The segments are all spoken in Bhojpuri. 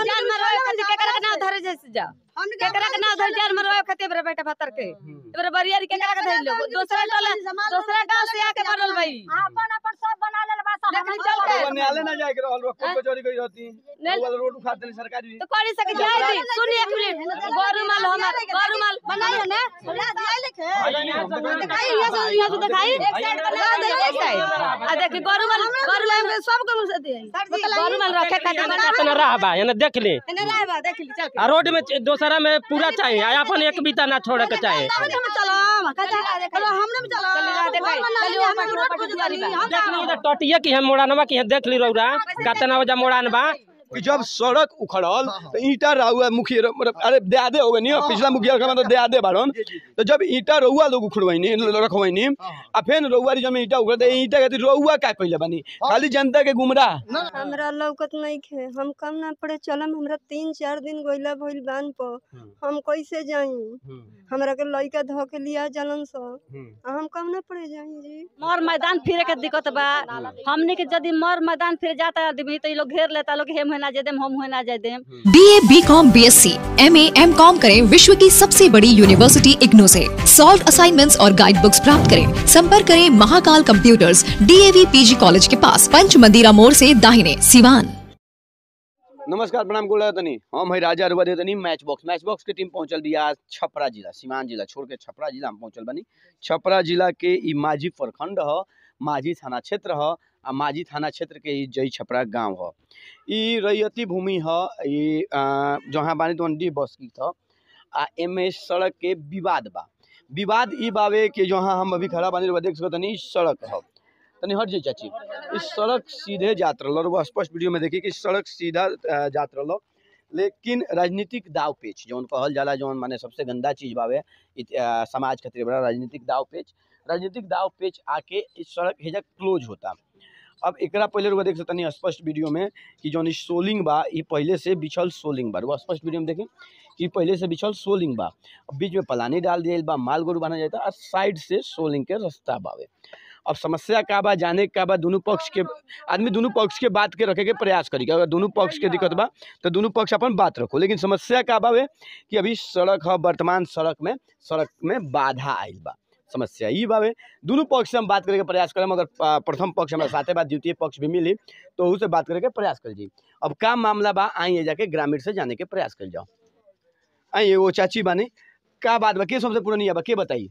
जान मरवाए खातिर केकरा के नाव धरे जैसे जा केकरा के नाव धरे जान मरवाए खातिर बरे बेटा भतर के बरे बरियारी केकरा के धरे लो दूसरा टोला दूसरा गांव से आके बनल भाई अपन अपन सब बना ले बा सब देखली चल के वो न्यायालय ना जाए के रहल रोड को चोरी गई रहती नहीं। वो वाला रोड उखाड़ देली सरकारी तो करी सके जाए दी सुन एक मिनट गोरुमाल हमार गोरुमाल बनाई है ना दिखाई ये सब यहाँ से दिखाई एक साइड बना दे एक साइड आ देखी गोरुमाल गोरुमाल में सब को मुझे दे गोरुमाल रखे खातिर बना अपना राह बा एने देख ली ने रहे बा देख ली चल के आ रोड में च- दोसरा में पूरा चाहिए आ अपन एक बीता ना छोड़े के चाहे हम चलो चलो हमने भी चलो चल रहा देखाई चलिए हम रोड पर जुआरी बा देख ली इधर टटिया की है मोड़ानवा की है देख ली रौरा कतना वजह मोड़ान बा कि जब सड़क उखड़ल तो ईटा रहुआ मुखिया मतलब अरे देआदे हो गए पिछला मुखिया का मतलब देआदे बाड़न तो जब ईटा रहुआ लोग उखड़वाइनी रखवाइनी आ फिर रहुआ जब ईटा उखड़ते ईटा कहती रहुआ का पहले बनी खाली जनता के गुमराह हमरा लौकत नहीं खे हम कम ना पड़े चलम हमरा तीन चार दिन गोइला भइल बान पर हम कैसे जाई हमरा के लइका धो के लिया जलन स आ हम कम ना पड़े जाई जी मोर मैदान फिरे के दिक्कत बा हमनी के यदि मोर मैदान फिर जाता आदमी तो ये लोग घेर लेता लोग हेम होना जाए देम हम होना जाए देम B A B com B S C M A M com करें विश्व की सबसे बड़ी यूनिवर्सिटी इग्नू से सॉल्व असाइनमेंट्स और गाइड बुक्स प्राप्त करें संपर्क करें Mahakal computers DAV PG college के पास पंच मंदिरा मोड़ से दाहिने सिवान नमस्कार प्रणाम गोला तनी हम है राजा रुआ दे तनी मैच बॉक्स मैच बॉक्स के टीम पहुंचल बिया आज छपरा जिला सीवान जिला छोड़ के छपरा जिला हम पहुंचल बनी छपरा जिला के ई माझी प्रखंड ह माझी थाना क्षेत्र ह आ माझी थाना क्षेत्र के ई जई छपरा गांव ह ई रैयती भूमि ह ई आ, जहाँ बानी तो डी बस की था आ एमे सड़क के विवाद बा विवाद ई बावे कि जहाँ हम अभी खड़ा बानी रुआ देख सकत तनी सड़क ह तनी हट जाई चाची इस सड़क सीधे जात रहल और वो स्पष्ट वीडियो में देखी कि सड़क सीधा अ, जात रहल लेकिन राजनीतिक दाव पेच जौन कहल जाला जौन माने सबसे गंदा चीज बावे इत- अ, समाज खातिर बड़ा राजनीतिक दाव पेच राजनीतिक दाव पेच आके इस सड़क हेजा क्लोज होता अब एकरा पहले रुआ देख सकतनी स्पष्ट वीडियो में कि जौन ई सोलिंग बा ई पहले से बिछल सोलिंग बा रुआ स्पष्ट वीडियो में देखी कि पहले से बिछल सोलिंग बा अब बीच में पलानी डाल दिया बा माल गोरू बना जाता और साइड से सोलिंग के रास्ता बावे अब समस्या का बा जाने का बा दोनों पक्ष के आदमी दोनों पक्ष के बात के रखे के प्रयास करी कि अगर दोनों पक्ष के दिक्कत बा तो दोनों पक्ष अपन बात रखो लेकिन समस्या का बावे कि अभी सड़क है वर्तमान सड़क में सड़क में बाधा आयल बा समस्या ई बावे दोनों पक्ष से हम बात करे के प्रयास करम अगर आ, प्रथम पक्ष हमारे साथे बा द्वितीय पक्ष भी मिली तो उससे बात करे के प्रयास कर जी अब का मामला बा आइए जाके ग्रामीण से जाने के प्रयास कर जाओ आइए वो चाची बानी का बात बा के सबसे पुरानी बा के बताई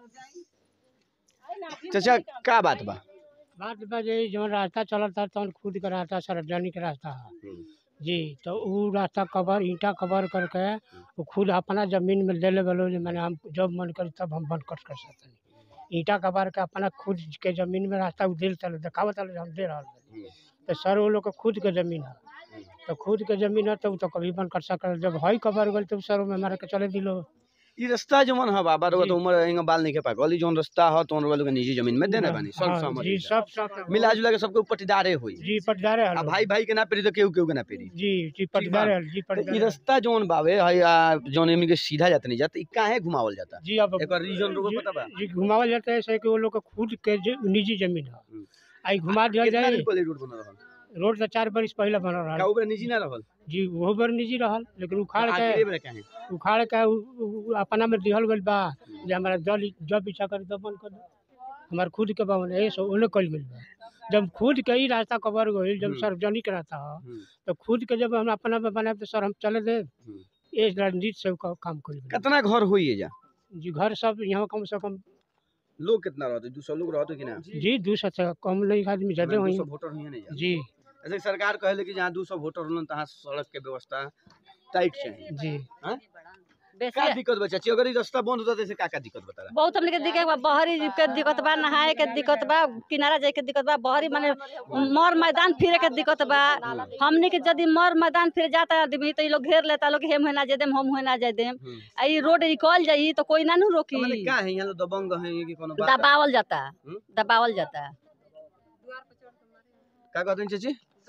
चाचा का बात बा बात बजे जौन रास्ता चलत था तौन खुद के रास्ता सार्वजनिक रास्ता है जी तो उ रास्ता कवर ईंटा कवर करके वो खुद अपना जमीन में ले ले बोलो जे मैंने हम जब मन करी तब हम बंद कर कर सकते ईंटा कवर के अपना खुद के जमीन में रास्ता उ दिल चले देखावत चले हम दे रहा तो सर वो लोग के खुद के जमीन है तो खुद के जमीन है तो उ तो कभी बंद कर सकल जब हई कवर गल तो सर में मारे के चले दिलो ई रास्ता जवन ह बाबा रउआ तो उमर हिंगा बाल नहीं के पाकल ई जवन रास्ता ह तो रउआ लोग के निजी जमीन में देने बानी सब हाँ, सहमति जी से। सब सब मिला जुला के सबके पट्टीदारे होई जी पटदारे आ हल भाई भाई के ना पेरी तो केहू केहू के ना पेरी जी जी पटदारे हल जी तो ई पटदारे रास्ता जवन बावे हई आ, जवन इनके के सीधा जात नहीं जात ई काहे घुमावल जाता जी अब एकर रीजन रोको जी- पता बा जी घुमावल जाता है ऐसे कि वो लोग के खुद के ज- निजी जमीन है हम्म। आई घुमा दिया कितना जाए दिन पहले रोड बना रहल रोड तो चार बरिस पहले बनल का रहा ओकरा निजी ना रहल जी वो बार निजी रहल लेकिन उखाड़ आखिरी के बेर काहे उखाड़ के उ- उ- उ अपना में दिहल गइल बा जे हमारा जल जब इच्छा करी तब बंद कर दो हमार खुद के भवन है सो ओने कइल गइल बा जब खुद के ही रास्ता कवर गइल जब हम्म। सार्वजनिक रास्ता ह हम्म। तो खुद के जब हम अपना में बनाए तो सर हम चले दे हम्म। ये राजनीति से का- काम कइल बा। कितना घर होई है जा जी घर सब यहाँ कम से कम लोग कितना रहते 200 लोग रहते कि ना जी दू सौ से कम नहीं आदमी ज्यादा हुई 200 वोटर हुई नहीं जा जी ऐसे सरकार कहले कि जहाँ 200 वोटर होलन तहाँ सड़क के व्यवस्था टाइट चाहिए जी का बेसी दिक्कत बा चाची अगर ई रास्ता बंद होता तो का का दिक्कत बता रहा बहुत हमने के दिक्कत बा बहरी के दिक्कत बा नहाए के दिक्कत बा किनारा जाए के दिक्कत बा बहरी माने मोर मैदान फिरे के दिक्कत बा हमने के यदि मोर मैदान फिर जाता आदमी तो ये लोग घेर लेता लोग हेम होना जाए देम हम होना जाए देम हम्म। आ ई रोड निकल जाई तो कोई ना नु रोकी तो माने का है यहाँ लोग दबंग है कि कोनो बात दबावल जाता हम्म? दबावल जाता का कहते हैं चाची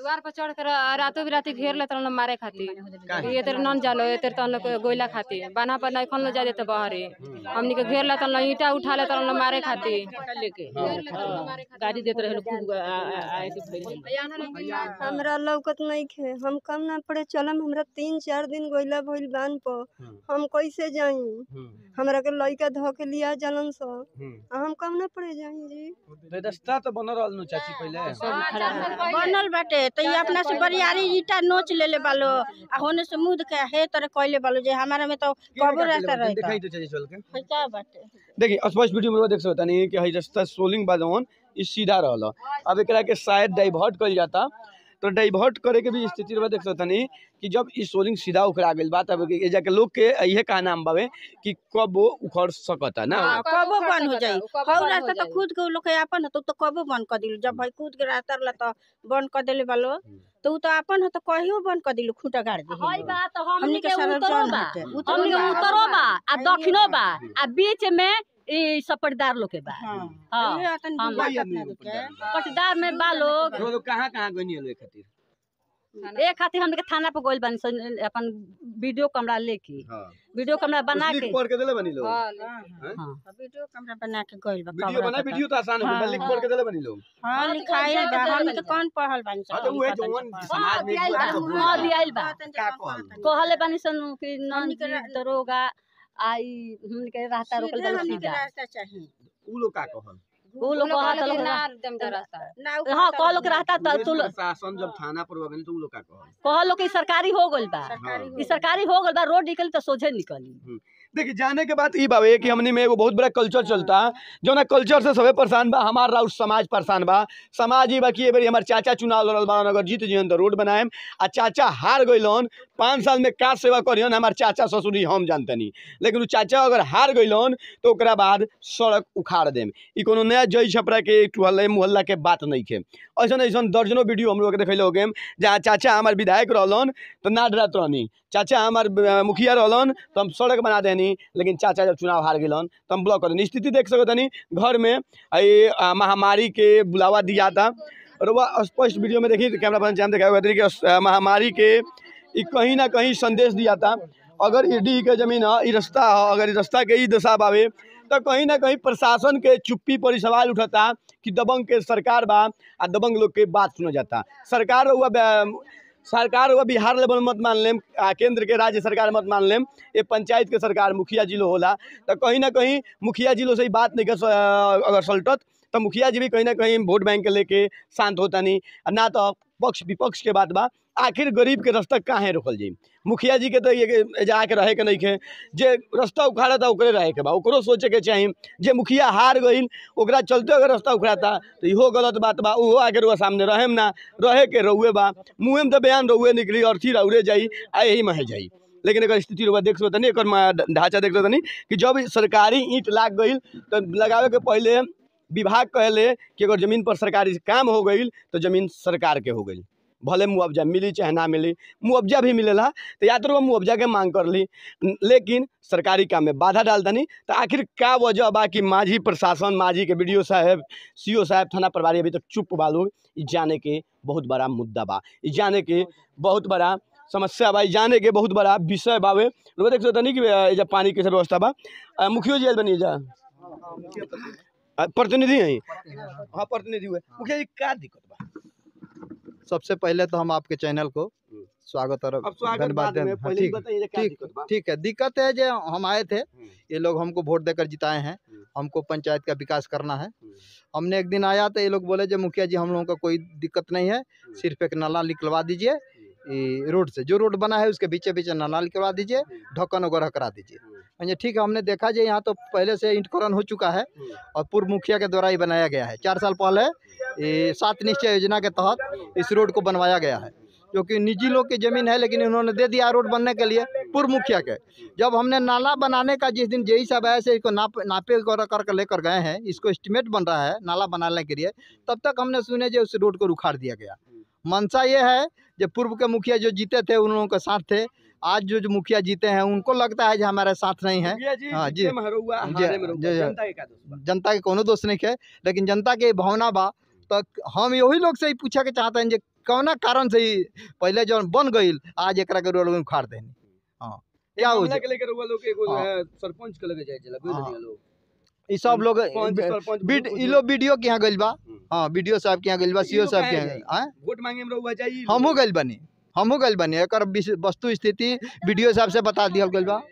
द्वार पर चढ़ कर रातों बिराती घेर ले तन मारे खातिर काहे? ये तेरे नन जालो ये तेरे तन गोइला खातिर बना पर नहीं खन जा देते बहरे हमनी के घेर ले तन ईटा उठा ले तन मारे खातिर लेके गाड़ी देते रहे खूब हमरा लौकत नहीं खे हम कम ना पड़े चलम हमरा तीन चार दिन गोइला भइल बान पर हम कैसे जाई हमरा के लइका धो के लिया जलन स आ हम कम ना पड़े जाई जी तो रास्ता तो बन रहल नु चाची पहले बनल बाटे तो ये अपना से बरियारी ईटा नोच लेले बालो आ होने से मुद के हे तरह कइले बालो जे हमारा में तो कबो रास्ता रहता दिखाई तो चाची चल के है क्या बाटे देखिए स्पष्ट वीडियो में देख सकता नहीं कि हई रास्ता सोलिंग बा जवन ई सीधा रहल अब एकरा के शायद डाइवर्ट कइल जाता तो डाइवर्ट करे के भी स्थिति रह देख सकता नहीं कि जब ई सोलिंग सीधा उखड़ा गेल बा तब ए जाके लोग के इहे का नाम बावे कि कब वो उखड़ सकता ना हाँ, कबो बंद हो जाई हौ रास्ता तो खुद के उ लोग के आपन है तो तो कबो बंद कर दिलु जब भाई खुद के रास्ता रहला तो बंद कर देले बालो तो उ तो आपन है तो कहियो बंद कर दिलु खूंटा गाड़ दी हई बा तो हमनी हमनी के के सरल उतरो जौन बा हटे हमनी के उतरो बा आ दक्षिणो बा आ बीच में ई सपटदार लोग के बा हां हाँ, ये अतन हम बात वही अपना आदमी के पटदार में बा लोग तो लोग कहाँ कहाँ गनी है खातिर एक खातिर हमनी के थाना पे गोइल बानी सन अपन वीडियो कैमरा लेके हां वीडियो कैमरा बना के पढ़ के देले बनी लोग हाँ वीडियो कैमरा बना के गइल बा वीडियो बना वीडियो तो आसान है लिख पढ़ के देले बनी लोग हां लिखाई बा हम तो कौन पढ़ल बानी हां तो उहे जवन समाज में दियाइल बा, एक बार हाँ, दियाइल बा। का कहल कहले बानी सन कि नन हमनी के जी रा- दरोगा आई हमनी के रास्ता रोकल सीधे बा हमनी के सीधा रास्ता चाहिए उ लोग का कहल वो लोग कहत लोग रास्ता ना उ हाँ कहता कह लोग रहता तो पुलिस तू लोग प्रशासन जब थाना पर गनी तो उ लोग का कहल कह लोग कि सरकारी हो गइल बा सरकारी ई सरकारी हो गइल बा रोड निकली तो सोझे निकली देखिए जाने के बाद ई बावे कि हमनी में एगो बहुत बड़ा कल्चर चलता जौना कल्चर से सबे परेशान बा हमार राउर समाज परेशान बा समाज ही बा कि ए बेरी हमार चाचा चुनाव लड़ल बा अगर जीत जियन तो रोड बनाएम आ चाचा हार गइलन पाँच साल में का सेवा करियन हमार चाचा ससुरी हम जानतनी लेकिन उ चाचा अगर हार गइलन तो ओकरा बाद सड़क उखाड़ देम ई कोनो नया जई छपरा के टुहल्ले मुहल्ला के बात नहीं खे ऐसन ऐसन दर्जनों वीडियो हम लोग के देखैले हो गेम जहाँ चाचा हमार विधायक रहलन तो ना डरत रहनी चाचा हमार अ, मुखिया रहलन तो हम सड़क बना देनी लेकिन चाचा जब चुनाव हार गेलन तो हम ब्लॉक कर देनी स्थिति देख सकत तनी घर में ये अ, महामारी के बुलावा दिया था और वह स्पष्ट वीडियो में देखी कैमरा पर्सन जान दिखाया कि अ, महामारी के ई कहीं ना कहीं संदेश दिया था अगर ई डी के जमीन है ई रास्ता है अगर ई रास्ता के ई दशा बावे तो कहीं ना कहीं प्रशासन के चुप्पी पर ई सवाल उठता कि दबंग के सरकार बा आ दबंग लोग के बात सुना जाता सरकार हुआ सरकार हुआ बिहार लेवल मत मान लेम आ केंद्र के राज्य सरकार मत मान लेम ये पंचायत के सरकार मुखिया जिलो होला तो कहीं ना कहीं मुखिया जिलो से ही बात नहीं कर स- अ, अगर सलटत तो मुखिया जी भी कहीं ना कहीं वोट बैंक के लेके शांत होता नहीं आ ना तो पक्ष विपक्ष के बात बा आखिर गरीब के रास्ता काहे रोकल जाई मुखिया जी के तो ये जाके रहे के नहीं खे जे रास्ता उखाड़ा था ओकरे रहे के बा ओकरो सोचे के चाही जे मुखिया हार गईल ओकरा चलते अगर रास्ता उखड़ाता तो इहो गलत बात बा उहो आगे रुआ सामने रहेम ना रहे के रहुए बा मुँहे में तो बयान रहुए निकली अर्थी रौरे जाई आ यही में जाई लेकिन एकर स्थिति रुआ देख सकत नहीं एकर मा- ढांचा देख सकत नहीं कि जब सरकारी ईंट लाग गईल तो लगावे के पहले विभाग कहले कि अगर जमीन पर सरकारी काम हो गईल तो जमीन सरकार के हो गईल भले मुआवजा मिली चाहे ना मिली मुआवजा भी मिलेला तो या तो मुआवजा के मांग कर ली न- लेकिन सरकारी काम में बाधा डाल दनी तो आखिर का वजह बा कि माझी प्रशासन माझी के बी साहब सी साहब थाना प्रभारी अभी तक चुप बा लोग ई जाने के बहुत बड़ा मुद्दा बा ई जाने के बहुत बड़ा समस्या बा ई जाने के बहुत बड़ा विषय बावे लोग देख सकते नहीं कि अ, एजा पानी के सब व्यवस्था बा अ, मुखियो जी आइल बनी एजा अ, प्रतिनिधि हैं हाँ प्रतिनिधि हुए मुखिया जी का दिक्कत बा सबसे पहले तो हम आपके चैनल को स्वागत और अब स्वागत धन्यवाद बाद में दें- हाँ, पहले ही ठीक बताइए क्या ठीक दिक्कत बा ठीक है दिक्कत है जो हम आए थे हम्म, ये लोग हमको वोट देकर जिताए हैं हम्म। हमको पंचायत का विकास करना है हम्म, हमने एक दिन आया तो ये लोग बोले जो मुखिया जी हम लोगों का कोई दिक्कत नहीं है सिर्फ एक नाला निकलवा दीजिए ये रोड से जो रोड बना है उसके बीचे बीचे नाला निकलवा दीजिए ढक्कन वगैरह करा दीजिए मैंने ठीक है हमने देखा जी यहाँ तो पहले से इंटकरण हो चुका है हम्म। और पूर्व मुखिया के द्वारा ही बनाया गया है चार साल पहले ये सात निश्चय योजना के तहत इस रोड को बनवाया गया है जो कि निजी लोग की ज़मीन है लेकिन इन्होंने दे दिया रोड बनने के लिए पूर्व मुखिया के जब हमने नाला बनाने का जिस दिन जेई साहब आए से इसको नाप नापे कर कर लेकर गए हैं इसको एस्टिमेट बन रहा है नाला बनाने के लिए तब तक हमने सुने जो उस रोड को उखाड़ दिया गया मंशा ये है जो पूर्व के मुखिया जो जीते थे उन लोगों के साथ थे आज जो जो मुखिया जीते हैं उनको लगता है जो हमारे साथ नहीं है मुखिया जी हाँ, जी। जीते में हरौआ, जी, हारे में रहुआ, जी, जी। जनता के का दोष बा? जनता के कोनो दोष नहीं है लेकिन जनता के भावना बा तो हम यही लोग से ही पूछे के चाहते हैं जे कौना कारण से ही पहले जौन बन गईल आज एकरा के रोड में उखाड़ देनी हाँ क्या हो मामला के लेकर हुआ लोग एगो हाँ। अ, सरपंच के लगे जाए चला बुझ हाँ। लिया लोग ई सब लोग सरपंच सरपंच बीड बुजुर्ग- ई लोग वीडियो के यहाँ गइल बा हम्म। हाँ वीडियो साहब के यहाँ गइल बा ई सीओ लोग साहब के काहे यहाँ आँय? वोट मांगे में रहुआ जाई हमहू गइल बनी हमहू गइल बनी एकर विश- वस्तु स्थिति वीडियो साहब से बता दिया गइल बा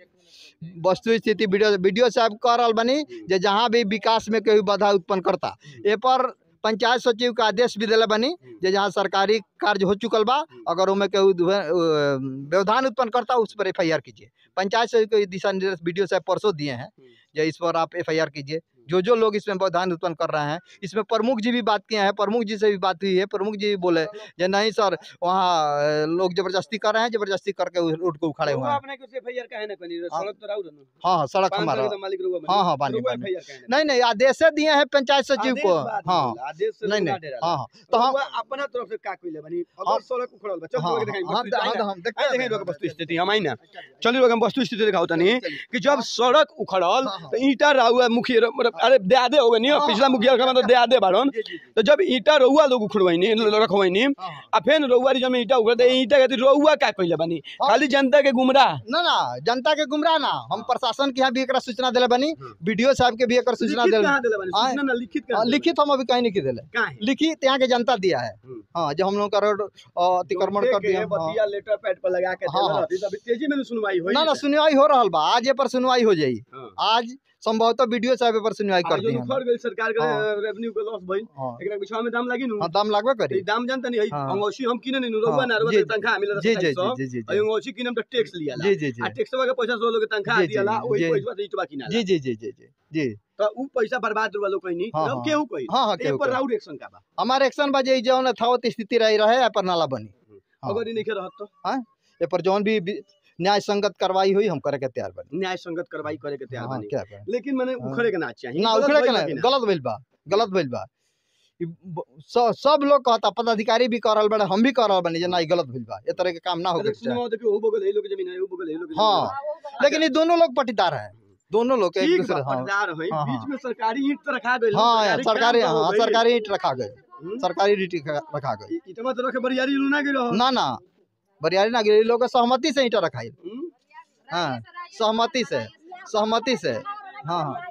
वस्तु स्थिति वीडियो वीडियो साहब कह रहल बनी जे जहाँ भी विकास में कोई बाधा उत्पन्न करता ए पर पंचायत सचिव का आदेश भी दिले बनी जे जहाँ सरकारी कार्य हो चुकल बा अगर उनमें कोई दुहे- अ, व्यवधान उत्पन्न करता उस पर एफ कीजिए पंचायत सचिव को ये दिशा निर्देश वीडियो साहब परसों दिए हैं जे इस पर आप एफ कीजिए जो जो लोग इसमें व्यवधान उत्पन्न कर रहे हैं इसमें प्रमुख जी भी बात किए हैं प्रमुख जी से भी बात हुई है प्रमुख जी भी बोले जे नहीं सर वहाँ अ, लोग जबरदस्ती कर रहे हैं जबरदस्ती करके उस रोड को उखाड़े हुए रहुआ हैं अपने को एफआईआर काहे ना कनी हाँ। सड़क तो राउ रहनु हाँ हाँ सड़क पाँच हमारा साल के तो मालिक रहुआ बनी। हाँ, हाँ, बानी, रहुआ बानी। FIR काहे ना नहीं नहीं आदेशे दिए हैं पंचायत सचिव आदेश को बात हाँ होला, आदेश से नहीं लोग ना नहीं डेराला। हाँ हाँ तो हम रहुआ अपना तरफ से का कइले बनी हाँ। अगर सड़क उखड़ल बा चल हाँ रहुआ के देखाई हाँ वस्तु हाँ, स्थिति हम आई देखते देखाई हैं। रहुआ के वस्तु स्थिति हम आई ना चलिए रहुआ हम वस्तु स्थिति दिखाओ तनी कि जब सड़क उखड़ल हाँ, हाँ। तो ईटा रहुआ मुखिया मतलब अरे देआदे हो गनी हाँ, पिछला मुखिया का मतलब देआदे बाड़न तो जब ईटा रहुआ लोग उखड़वाइनी रखवाइनी हाँ। आ फिर रहुआ जब ईटा उखड़ दे ईटा के रहुआ का कइले बनी हाँ। खाली जनता के गुमराह ना ना जनता के गुमराह ना हम प्रशासन के यहाँ भी एकरा सूचना दिले बनी वीडियो साहब के भी एकर सूचना लिखित दिले कहाँ देले बनी आए। सूचना ना लिखित हाँ, कहाँ देले लिखित हम अभी कहीं नहीं की दिले बनी? काहे लिखित यहाँ के जनता दिया है हम्म। हाँ जो हम लोग का रोड अ, अतिक्रमण कर दिया हाँ। बतिया लेटर पैड पर लगा के हाँ, देले हाँ। रहती तभी तेजी में न सुनवाई होई ना ना सुनवाई हो रहा बा आज ये पर सुनवाई हो जाई हाँ। आज संभवतः वीडियो साहब ए पर सुनवाई कर आज दी जो उखड़ गई सरकार के हाँ। रेवेन्यू के लॉस भइल हाँ एकरा पिछवा में दाम लागी नु हाँ दाम लागबे तो करी ई दाम जानता नहीं हाँ। अंगोशी हम किने नहीं रुआ हाँ, ना रुआ जी, तनखा मिल जी रहा जी है जी जी जी और अंगोशी किने तो टैक्स लिया जी जी जी आ टैक्सवा के पैसा सो लोग तनखा जी, जी, दियाला ओही जी। पैसा से इटवा किना जी जी जी जी जी जी तो उ पैसा बर्बाद रुआ लोग कहीं हाँ, नहीं हाँ। केहू कहीं हाँ हाँ ए केहू पर केहू। राउड एक्शन का बा हमारे एक्शन बा जे जौन यथावत स्थिति रही रहे ए पर नाला बनी हाँ। अगर ई नहीं रहत तो ए पर जौन भी भी न्याय संगत कार्रवाई हुई हम करे के तैयार बनी न्याय संगत कार्रवाई करे के तैयार हाँ बनी क्या करें लेकिन मैंने हाँ। उखड़े के ना चाहिए ना गलत उखड़े के भइल ना बा कि गलत भइल बा गलत भइल बा ई ब- स- सब लोग कहता पदाधिकारी भी कर रहल बड़े हम भी कर रहल बनी जे ना ई गलत भइल बा ए तरह के काम ना हो अरे सुनो देखियो हो बगल है लोग जमीन है हो बगल है लोग हाँ लेकिन ये दोनों लोग पटीदार हैं दोनों लोग एक ठीक दूसरे बा हाँ पटदार है हाँ, बीच हाँ। में सरकारी ईंट तो रखा गइल हाँ यार सरकारी काम तो हो हाँ गइल। सरकारी ईंट रखा गए हम्म। सरकारी ईंट रखा गए ई- इतना तो रखे बरियारी लूना गिरो ना ना बरियारी ना गिरी लोग के सहमति से ईंट रखा हम्म? हाँ सहमति से सहमति से हाँ हाँ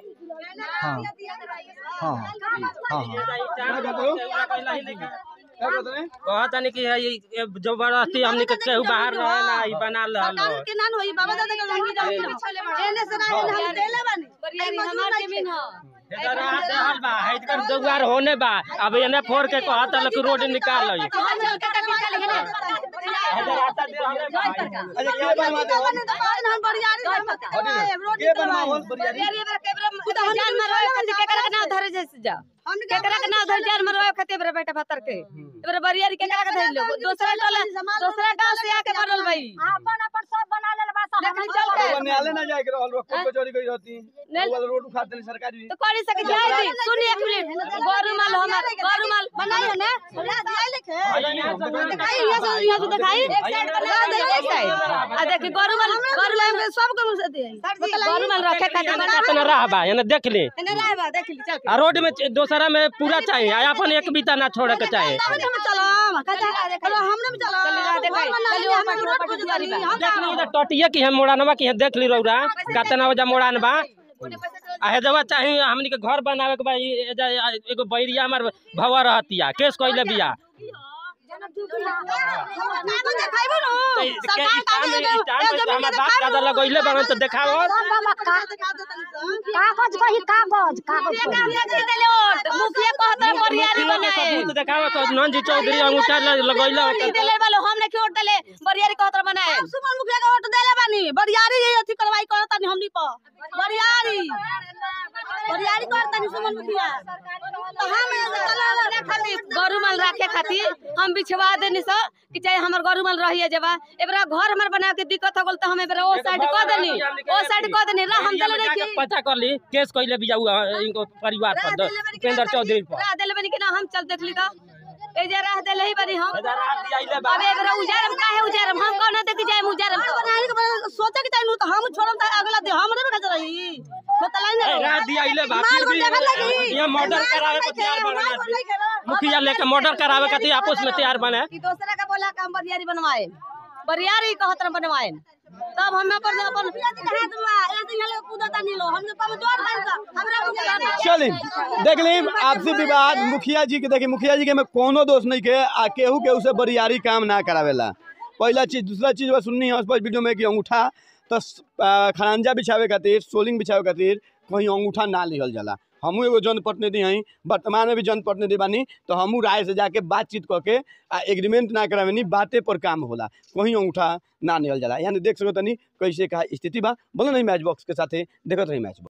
हाँ हाँ हाँ हाँ क्या कहते हो क्या कहते हैं कहत नहीं कि ये ये जबरदस्ती हमनी के केहू बाहर रहे ना ई बना ल सरकार के नान होई बाबा दादा के लंगी जाओ एने से ना एने हम देले बानी बरियारी हमार जमीन ह इधर आ देहल बा इधर दुआर होने बा अब एने फोड़ के कहत ल कि रोड निकाल लई अच्छा के बनवा दे हम बरियारी रोड के बनवावल बरियारी बरियारी बेरा केबरा जान में रोए खातिर केकरा के नाव धरे जैसे जा केकरा के नाव धरे जान में रोए खातिर बेरा बेटा भतर के एबरा बरियारी केकरा के धइल लोग दूसरा टोला दूसरा गांव से आके बनल भाई अपन अपन सब बना लेल बा सब देखली चल के वो न्यायालय ना जाए के रहल रोड कचौरी गई रहती नहीं। वो रोड उखाड़ देली सरकारी तो करी सके जाए दी सुन एक मिनट गोरुमाल हमार गोरुमाल बनाइए ना दिखाई ये सब यहाँ से दिखाई एक साइड बना दे एक साइड आ देखिए गोरुमाल गोरुमाल में सब को से दे गोरुमाल रखे खातिर बना अपना रह बा एने देख ली एने रह बा देख ली चल के आ रोड में च- दोसरा में पूरा चाहिए आ अपन एक बीता ना छोड़े के चाहिए हम चलो चलो हमने भी चलो चली रहा देखाई चली वो पटवा पटवारी बा देख ली इधर टटिया की है मोड़ानवा की है देख ली रौरा कतना वजह मोड़ान बा आ हेजवा चाही हमनी के घर बनावे के बा ई एजा एगो बैरिया हमर भवा रहतिया केस कइले बिया कागज देखाइबो न तो ई- के ई काम ई टाइम पे हमर बाप दादा लगइले बारन तो देखाओ कागज कही कागज कागज मुखिया कहता है बरियारी मुखिया के बनाए सबूत देखाओ तो नंजी चौधरी अंगूठा ल- लगइले नहीं देले वालो हमने क्यों वोट देले बरियारी कहता बनाए सुमन मुखिया के वोट देले बानी बरियारी ये अथी करवाई करता नहीं हमनी पर बरियारी बरियारी करता नहीं सुमन मुखिया तो हम चलो खातिर गोरुमाल रखे खातिर हम बिछवा देनी सो कि चाहे हमर गोरुमाल रहिए जबा एबरा घर हमर बना के दिक्कत हो गेल तो हम एबरा ओ साइड कह देनी ओ साइड कह देनी रा हम देले नहीं कि पता कर ली केस कइले बिया उ, इनको परिवार पर द- उपेंद्र चौधरी पर राह देले बनी कि ना हम चल देख ली तो ए जे राह देले ही बनी हम इधर रात दियाइले बा अब एबरा उजारम काहे उजारम हम कौन देखि जाए उजारम तो बनाई के सोचे के चाहिए तो हम छोड़म त अगला दे हमरे में खजर रही बतालाई ए, ना रात दिया कइले बा फिर भी ये मर्डर करावे के तैयार बने मुखिया लेके मर्डर करावे के तैयार आपस में तैयार बने कि दूसरा का बोला काम बरियारी बनवाए बरियारी कहत रह बनवाए तब हमें अपन अपन हाथ में ऐसे ही लोग कूदता नहीं लो हम जो कमजोर है तो हमरा बुझे चलिए देख ली आपसी विवाद मुखिया जी के देखिए मुखिया जी के में कोनो दोष नहीं के आ केहू केहू से बरियारी काम ना करावेला पहला चीज दूसरा चीज बस सुननी है उस वीडियो में कि अंगूठा तो स- आ, खड़ंजा बिछावे खातिर सोलिंग बिछावे खातिर कहीं अंगूठा ना लिहल जाला हमहू एगो जनप्रतिनिधि हई वर्तमान में भी जनप्रतिनिधि बानी तो हमहू राय से जाके बातचीत करके आ एग्रीमेंट ना करावेनी बातें पर काम होला कहीं अंगूठा ना लिहल जाला यानी देख सको तनी कैसे का स्थिति बा बोलो नहीं मैच बॉक्स के साथे देखत रही मैच बॉक्स